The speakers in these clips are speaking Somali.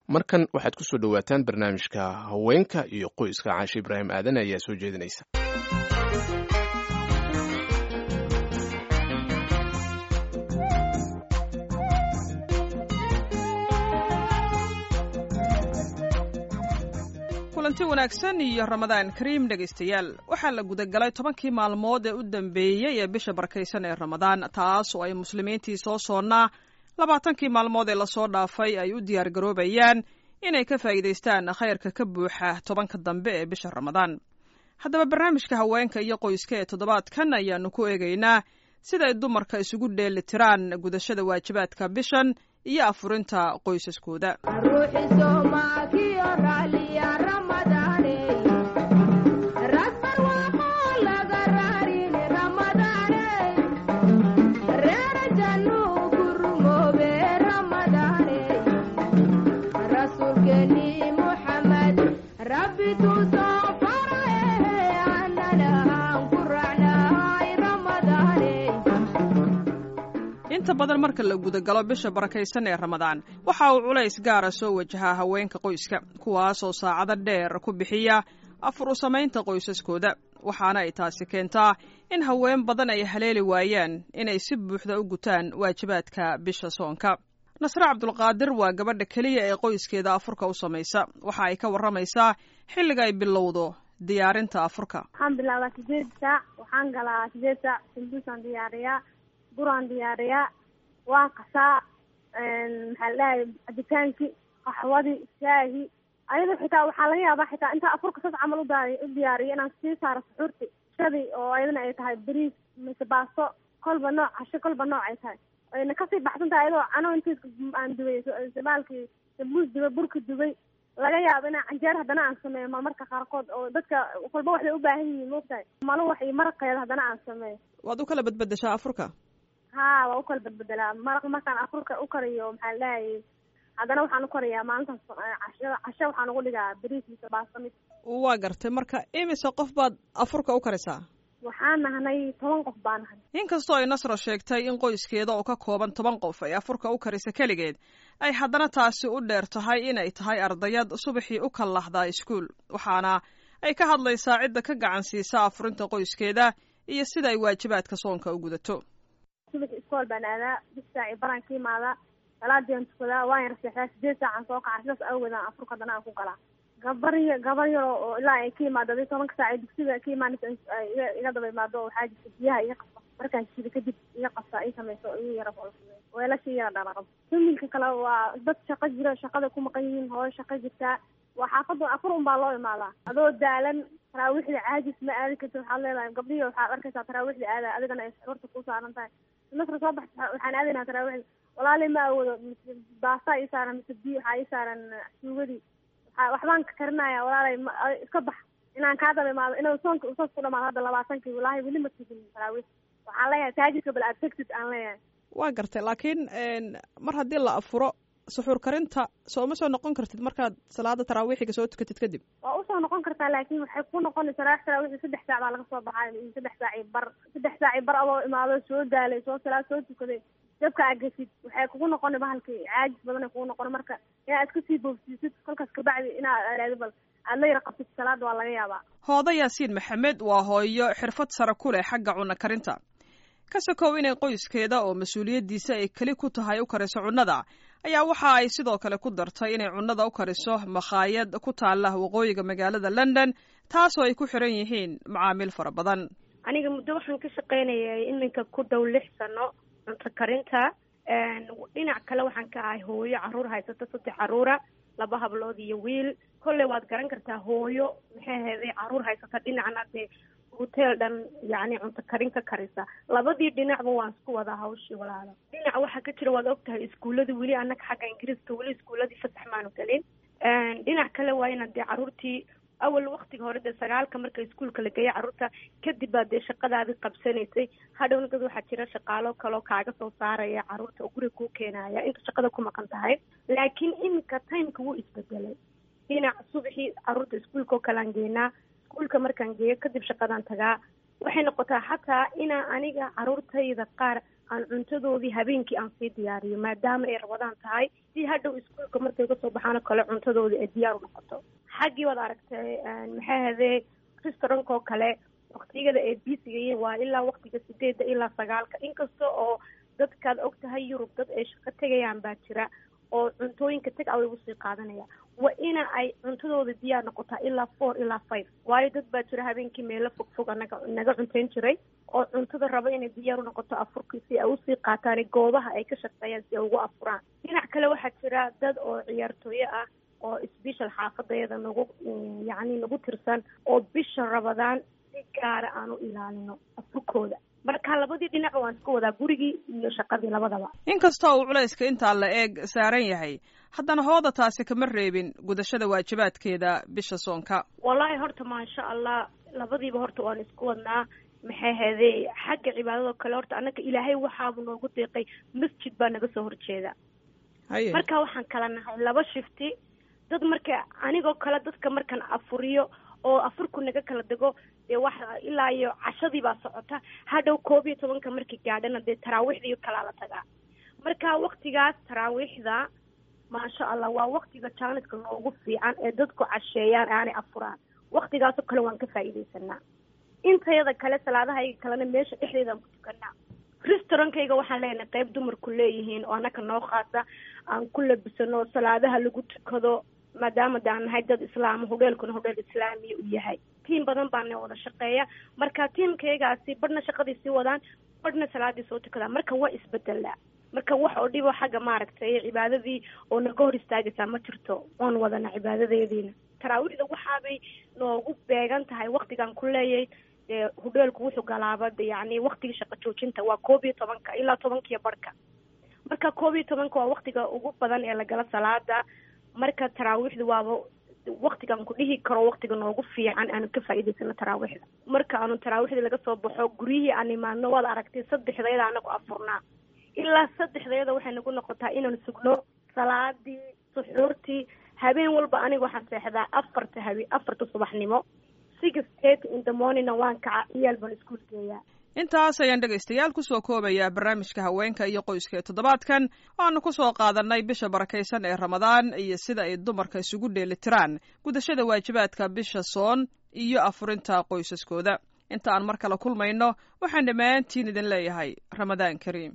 markan waxaad ku soo dhowaataan barnaamijka haweenka iyo qoyska caashe ibraahim aadan ayaa soo jeedinaysa kulanti wanaagsan iyo ramadaan kariim dhegaystayaal waxaa la gudagalay tobankii maalmood ee u dambeeyey ee bisha barkaysan ee ramadaan taas oo ay muslimiintii soo soonnaa labaatankii maalmood ee lasoo dhaafay ay u diyaar garoobayaan inay ka faa'iidaystaan khayrka ka buuxa tobanka dambe ee bisha ramadaan haddaba barnaamijka haweenka iyo qoyska ee toddobaadkan ayaannu ku eegaynaa sida ay dumarka isugu dheeli tiraan gudashada waajibaadka bishan iyo afurinta qoysaskooda inta badan marka la gudagalo bisha barakaysan ee ramadaan waxa uu culays gaara soo wajahaa haweenka qoyska kuwaasoo saacado dheer ku bixiya afur u samaynta qoysaskooda waxaana ay taasi keentaa in haween badan ay haleeli waayaan inay si buuxda u gutaan waajibaadka bisha soonka nasre cabdulqaadir waa gabadha keliya ee qoyskeeda afurka u samaysa waxa ay ka warramaysaa xilliga ay bilowdo diyaarinta afurka waxaan bilaabaa sideed saac waxaan galaa sideed saac sambuusaan diyaariyaa buraan diyaariyaa waan qasaa maxaa la dhahay cabitaankii qaxwadii shaahi ayada xitaa waxaa laga yaabaa xitaa intaa afurka sas camal uda u diyaariyo inaan sii saaro suxuurti shadii oo ayadana ay tahay bariis mise baasto kolba nooc casho kolba nooc ay tahay ayna kasii baxsan tahay ayadoo cano intiis aan dubay baalkii sambuus dubay burka dubay laga yaabo inaa canjeer haddana aan sameeyo ma marka qaarkood oo dadka kolba waxay u baahan yihiin moogtahay malo wax iyo maraqeeda haddana aan sameeyo waad u kala badbedeshaa afurka ha waa u kala bedbedelaa maraq markaan afurka u kariyo maxaa la dhahayay haddana waxaan u kariyaa maalintaas cashada casho waxaan ugu dhigaa bariis mise baasto mid waa gartay marka imise qof baad afurka u karisaa waxaan nahnay toban qof baa nahay inkastoo ay nasro sheegtay in qoyskeeda oo ka kooban toban qof ay afurka u karisa keligeed ay haddana taasi u dheer tahay inay tahay ardayad subaxii u kallahdaa iskuul waxaana ay ka hadlaysaa cidda ka gacan siisa afurinta qoyskeeda iyo sida ay waajibaadka soonka u gudato subax iskool baan aadaa bis saaci baraan ka imaadaa salaadian tukadaa waan yar seexdaa sideed saacaan soo kaca sidaas awgeedaan afurka haddana aan ku galaa gabar y gabar yaro oo ilaa ay ka imaado adi tobanka saac ee dugsiga ka imaanaysa iga iga daba imaado waxaa jirta biyaha iga qasa markaan shido kadib iga qasa i samayso igu yara weelasha yara dhalaqab familka kale waa dad shaqo jira shaqada ku maqan yihiin hooyo shaqo jirtaa waa xaafada afur un baa loo imaadaa adoo daalan taraawiixda caajis ma aadi karti waxaad leedahay gabdhihi waxaad arkaysaa taraawiixda aada adigana ay suxuurta ku saaran tahay nasra soo baxta waxaan aadaynaa taraawiixda walaali ma awoodo mise baastaa ii saaran mise biyo waxaa ii saaran suugadii waxaa waxbaan ka karinaya walaalay ma iska bax inaan kaa daba imaado inuu soonka usaas ku dhamaado hadda labaatankii walaahi weli ma tegin taraawiix waxaan leeyahay taajidka bal aad tegtid aan leeyahay waa gartay laakiin mar haddii la afuro suxuur karinta soo ma soo noqon kartid markaad salaada taraawiixiga soo tukatid kadib waa usoo noqon kartaa laakiin waxay ku noqonaysaa raax taraawiixi saddex saac baa laga soo baxay iyo saddex saaci bar saddex saaci bar adoo imaado soo daalay soo salaad soo tukaday dabka aa geshid waxay kugu noqona bahalkii caajis badan ay kugu noqona marka inaad iska sii boogsiisid kolkaas kabacdi inaad aado bal aad la yara qabtid salaada waa laga yaabaa hooda yaasiin maxamed waa hooyo xirfad sare ku leh xagga cunno karinta ka sokow inay qoyskeeda oo mas-uuliyaddiisa ay keli ku tahay u kariso cunnada ayaa waxa ay sidoo kale ku dartay inay cunnada u kariso makhaayad ku taalla waqooyiga magaalada london taasoo ay ku xiran yihiin macaamiil fara badan aniga muddo waxaan ka shaqaynayay iminka ku dhow lix sano cunto karinta dhinac kale waxaan ka ahay hooyo caruur haysata saddex caruura laba hablood iyo wiil kolley waad garan kartaa hooyo maxay aheeday caruur haysata dhinacna dee hotel dhan yacni cunto karin ka karisa labadii dhinacba waan isku wadaa hawshii walaalo dhinac waxaa ka jira waad og tahay iskuuladii weli annaga xagga ingiriiska weli iskuuladii fasax maanu gelin dhinac kale waa inaad dee caruurtii awal waktiga hore dee sagaalka marka iskuulka la geeya carruurta kadib baa dee shaqadaadii qabsanaysay hadhowna dad waxaa jira shaqaalo kaloo kaaga soo saaraya carruurta oo guriga kuu keenaya inta shaqada ku maqan tahay laakiin iminka timeka wuu isbedelay dhinac subaxii carruurta iskuulka oo kalean geenaa iskuulka markaan geeyo kadib shaqadaan tagaa waxay noqotaa xataa inaa aniga carruurtayda qaar aan cuntadoodii habeenkii aan sii diyaariyo maadaama ay rabadaan tahay si hadhow iskuolka markay kasoo baxaanoo kale cuntadoodii ay diyaar u noqoto xaggii waad aragtay maxay hadee restaurantka oo kale waktiyada ay biisigayiin waa ilaa waktiga sideedda ilaa sagaalka inkasta oo dadkaad og tahay yurub dad ay shaqo tegayaan baa jira oo cuntooyinka tag away usii qaadanaya waa ina ay cuntadooda diyaar noqotaa ilaa four ilaa five waayo dad baa jira habeenkii meelo fog fog anaga naga cuntayn jiray oo cuntada raba inay diyaar u noqoto afurkii si ay usii qaataan goobaha ay ka shaqeeyaan si ay ugu afuraan dhinac kale waxaa jira dad oo ciyaartooyo ah oo sbeshal xaafadayada nagu yacni nagu tirsan oo bisha rabadaan si gaara aan u ilaalino afurkooda marka labadii dhinac waan isku wadaa gurigii iyo shaqadii labadaba inkastoo uu culayska intaa la eeg saaran yahay haddana hooda taasi kama reebin gudashada waajibaadkeeda bisha soonka wallaahi horta maasha allah labadiiba horta waan isku wadnaa maxay hadee xagga cibaadadoo kale horta annaka ilaahay waxaabu noogu deeqay masjid baa naga soo horjeeda marka waxaan kala nahay laba shifti dad marka anigoo kale dadka markaan afuriyo oo afurku naga kala dego dee waxa ilaa iyo cashadii baa socota hadhow koob iyo tobanka markii gaadhana dee taraawiixdii kalaa la tagaa marka waktigaas taraawiixda maasha allah waa waktiga jaaniska noogu fiican ee dadku casheeyaan aanay afuraan waktigaasoo kale waan ka faa'iidaysanaa intayada kale salaadahayga kalena meesha dhexdeedaan ku tukanaa restaurantkayga waxaan leenahay qayb dumarku leeyihiin oo annaka noo khaasa aan ku labisano salaadaha lagu tukado maadaama de aan nahay dad islaama hodheelkuna hodheel islaamiya u yahay tiim badan baana wada shaqeeya marka tiimkaygaasi badhna shaqadii sii wadaan badhna salaadii soo tukadaan marka waa isbedelaa marka wax oo dhibo xagga maaragtay cibaadadii oo naga hor istaagaysaa ma jirto oon wadana cibaadadeediina taraawiixda waxaabay noogu beegan tahay waktigaan ku leeyay dee hodheelku wuxuu galaaba de yacni waktigii shaqo joojinta waa koob iyo tobanka ilaa tobankiyo barhka marka koob iyo tobanka waa waktiga ugu badan ee lagala salaada marka taraawiixda waaba waktigaan ku dhihi karo waktiga noogu fiican aanu ka faa'iidaysano taraawiixda marka aanu taraawiixda laga soo baxo guryihii aan imaadno waad aragtay saddexdayada anagu afurnaa ilaa saddexdayada waxay nagu noqotaa inaanu sugno salaadii suxuurtii habeen walba aniga waxaan seexdaa afarta habe afarta subaxnimo six eight in the morningna waan kaca ciyaal baan iskuul geeyaa intaas ayaan dhegaystayaal kusoo koobayaa barnaamijka haweenka iyo qoyska ee toddobaadkan waanu kusoo qaadanay bisha barakaysan ee ramadaan iyo sida ay dumarka isugu dheelitiraan gudashada waajibaadka bisha soon iyo afurinta qoysaskooda inta aan mar kale kulmayno waxaan dhammaantiin idin leeyahay ramadaan kariim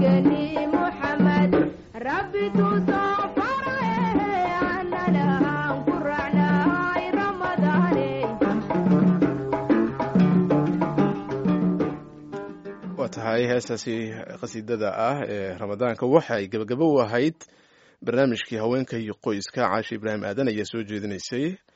xabiibkeeni muxamed rabbi tusoo faraye annana aan ku raacnay ramadaane waa tahay heestaasi qasiidada ah ee ramadaanka waxay gebagabo u ahayd barnaamijkii haweenka iyo qoyska caashi ibraahim aadan ayaa soo jeedinaysay